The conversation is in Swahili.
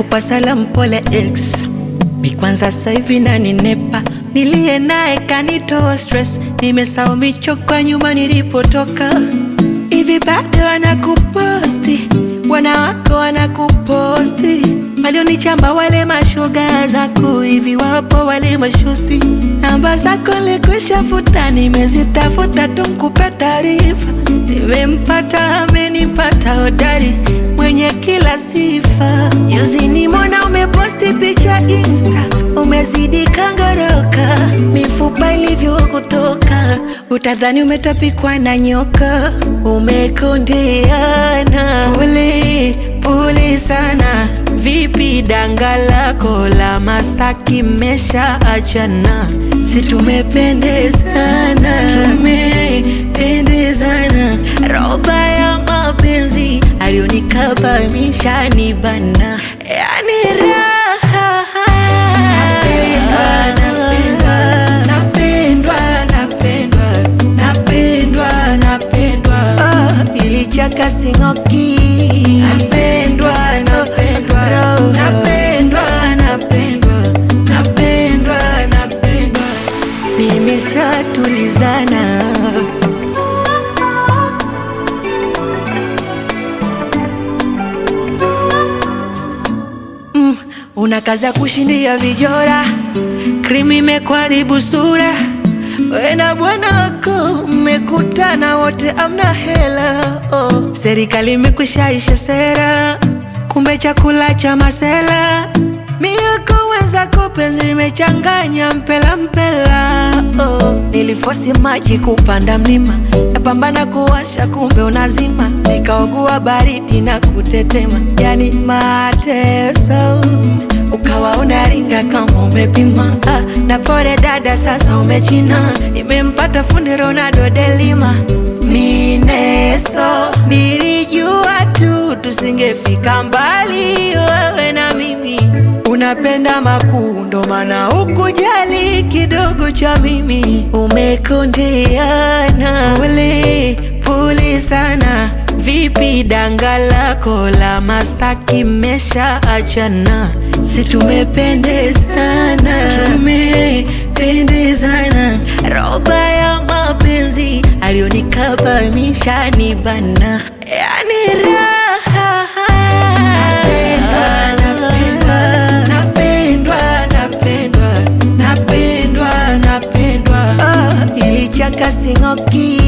nakupa salamu pole ex mi kwanza sasa hivi naninepa niliye naye kanitoa stress nimesahau michoka nyuma nilipotoka hivi bado wanakuposti wanawako wanakuposti walionichamba wale mashoga zako hivi wapo wale mashosti namba zako likushafuta nimezitafuta tumkupe taarifa nimempata amenipata hodari mwenye kila sifa juzi nimona umeposti picha insta umezidi kangoroka mifupa ilivyokutoka utadhani umetapikwa na nyoka umekondeana pole pole sana vipi danga lako la masaki mesha achana si tumependezana tumependezana roba ya mapenzi alionikabamisha ni bana yani raha napendwa napendwa napendwa napendwa oh, ilichaka singoki napendwa napendwa napendwa napendwa napendwa napendwa nimeshatulizana mm, una kazi ya kushindia vijora krimi imekuharibu sura we na bwana wako mmekutana wote amna hela oh. serikali imekwishaisha sera kumbe chakula cha masela mioko wenzako penzi limechanganya mpela mpela oh. nilifosi maji kupanda mlima napambana kuwasha kumbe unazima nikaogua baridi na kutetema yani mateso ukawa unaringa kama umepima ah, na pore dada sasa umechina nimempata fundi Ronaldo delima mineso nilijua tu tusingefika mbali wewe na mimi unapenda makuu ndo maana ukujali kidogo cha mimi umekondeana pole pole sana vipi danga lako la masaki mesha achana si tumependezana tumependezana roba ya mapenzi alionikabamisha ni bana yani raha napendwa napendwa napendwa napendwa oh, ilichaka singoki